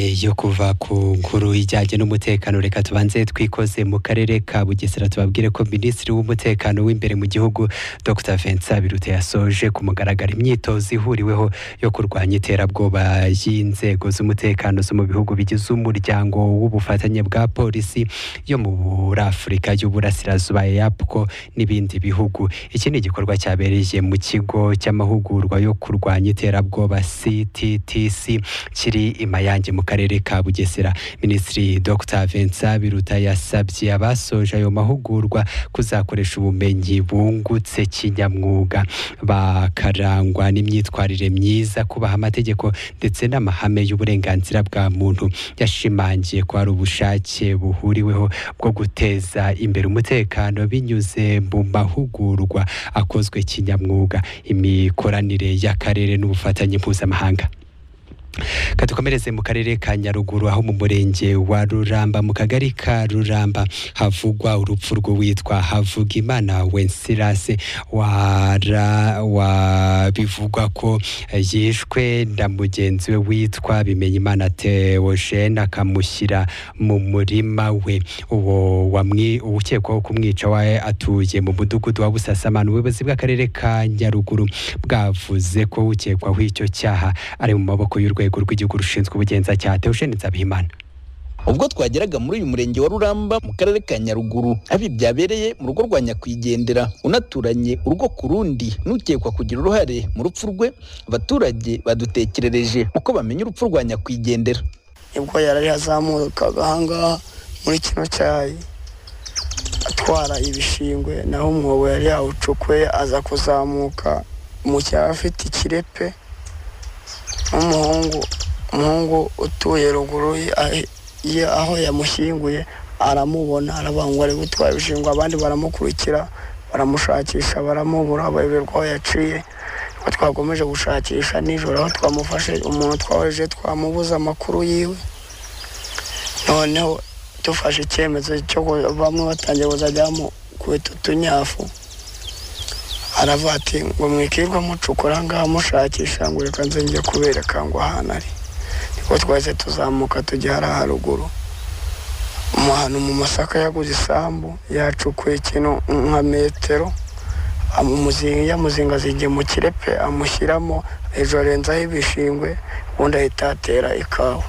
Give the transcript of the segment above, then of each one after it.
yo kuva ku nkuru ijyanye n'umutekano reka tubanze twikoze mu karere ka bugesera tubabwire ko minisitiri w'umutekano w'imbere mu gihugu dr vincent biruta yasoje ku mugaragaro imyitozo ihuriweho yo kurwanya iterabwoba y'inzego z'umutekano zo mu bihugu bigize umuryango w'ubufatanye bwa polisi yo mu buri afurika y'uburasirazuba yapko n'ibindi bihugu iki ni igikorwa cyabereye mu kigo cy'amahugurwa yo kurwanya iterabwoba cttc kiri i mayange mu karere ka bugesera minisitiri dr vincent biruta yasabye abasoje ayo mahugurwa kuzakoresha ubumenyi bungutse kinyamwuga bakarangwa n'imyitwarire myiza kubaha amategeko ndetse n'amahame y'uburenganzira bwa muntu yashimangiye ko hari ubushake buhuriweho bwo guteza imbere umutekano binyuze mu mahugurwa akozwe kinyamwuga imikoranire y'akarere n'ubufatanye mpuzamahanga katukomereze mu karere ka nyaruguru aho mu murenge wa ruramba mu kagari ka ruramba havugwa urupfu rw'uwitwa havugimana wensilase wara wa bivugwa ko yishwe na mugenzi we witwa bimenyimana teogene akamushyira mu murima we uwo wamwi ukekwaho kumwica we atuye mu mudugudu wa busasamana ubuyobozi bw'akarere ka nyaruguru bwavuze ko ukekwaho icyo cyaha ari mu maboko y'urwego urwego rw'igihugu rushinzwe ubugenzacyaha Theogene Nzabihimana ubwo twageraga muri uyu murenge wa ruramba mu karere ka nyaruguru abi byabereye mu rugo rwa nyakwigendera unaturanye urugo ku rundi n'ukekwa kugira uruhare mu rupfu rwe abaturage badutekerereje uko bamenya urupfu rwa nyakwigendera ubwo yari yazamukaga ahangaha muri kino cyayi atwara ibishingwe naho umwobo yari yawucukuye aza kuzamuka mu cyaha afite ikirepe nk'umuhungu umuhungu utuye ruguru ye aho yamushyinguye aramubona aravuga ari gutwara ibishingwa abandi baramukurikira baramushakisha baramubura bayoberwa aho yaciye twakomeje gushakisha nijoro aho twamufashe umuntu twahoje twamubuza amakuru yiwe noneho dufashe icyemezo cyo bamwe batangiye kuzajya bamukubita utunyafu aravuga ati ngo mwikirwa mucukura ngaha mushakisha ngo reka nze njye kubereka ngo ahantu ari niko twahise tuzamuka tujya hariya haruguru ahantu mu masaka yaguze isambu yacukuye ikintu nka metero yamuzinga zigiye mu kirepe amushyiramo hejuru arenzaho ibishingwe ubundi ahita atera ikawa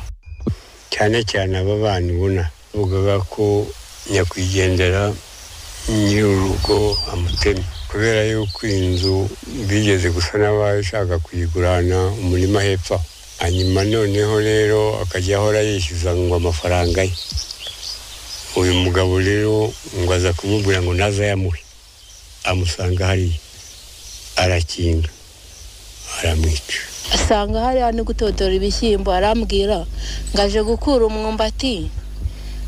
cyane cyane aba bana ubona bavugaga ko nyakwigendera nyir'urugo amutemye kubera yuko inzu bigeze gusa n'abaye ushaka kuyigurana umurima hepfo hanyuma noneho rero akajya ahora yishyuza ngo amafaranga ye uyu mugabo rero ngo aza kumubwira ngo naza ayamuhe amusanga hariya arakinga aramwica asanga hariya no gutotora ibishyimbo arambwira ngo aje gukura umwumbati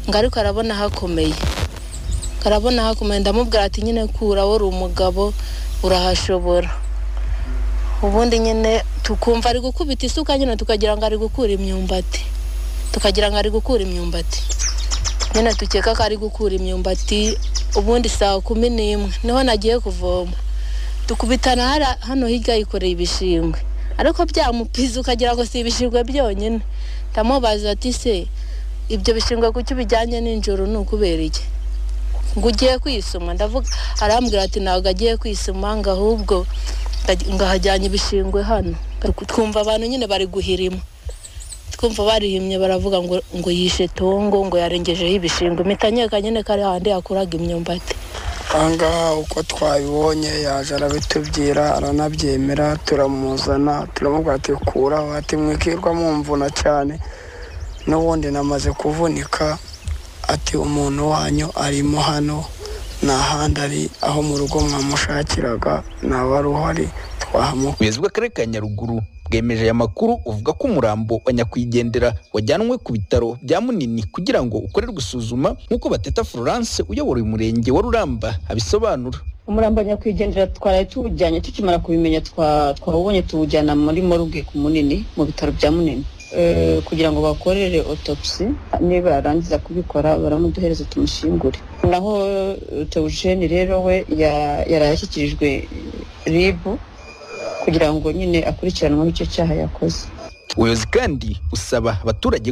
ngo ariko arabona hakomeye karabona hakomeye ndamubwira ati nyine kura wari umugabo urahashobora ubundi nyine tukumva ari gukubita isuka nyine tukagira ngo ari gukura imyumbati tukagira ngo ari gukura imyumbati nyine tukeka ko ari gukura imyumbati ubundi saa kumi n'imwe niho nagiye kuvoma dukubitana hano hirya yikoreye ibishingwe ariko byamupiza ukagira ngo si ibishingwe byonyine ndamubaza ati se ibyo bishingwe kuki ubijyanye nijoro ni ukubereye ngo ugiye kwisoma ndavuga arambwira ati ntabwo agiye kwisoma ngo ahubwo ngo ahajyanye ibishingwe hano twumva abantu nyine bari guhirima twumva barihimye baravuga ngo ngo yishe tongo ngo yarengejeho ibishingwe imitanyeka nyine ko ari handi yakuraga imyumbati ahangaha uko twabibonye yaje arabitubwira aranabyemera turamuzana turamubwira ati kuraho ati mwikirwa mumvuna cyane n'ubundi namaze kuvunika ati umuntu wanyu arimo hano nta handi ari aho mu rugo mwamushakiraga naba ari uhari twahamuka ubuyobozi bw'akarere ka nyaruguru bwemeje aya makuru uvuga ko umurambo wa nyakwigendera wajyanwe ku bitaro bya munini kugira ngo ukorerwe isuzuma nk'uko bateta florence uyobora uyu murenge wa ruramba abisobanura umurambo wa nyakwigendera twaraye tuwujyanye tukimara kubimenya twawubonye tuwujyana muri moruge ku munini mu bitaro bya munini kugira ngo bakorere otopsi niba barangiza kubikora baramuduhereza tumushingure naho tewujeni rero we yari ashyikirijwe ribu kugira ngo nyine akurikiranwe icyo cyaha yakoze ubuyobozi kandi usaba abaturage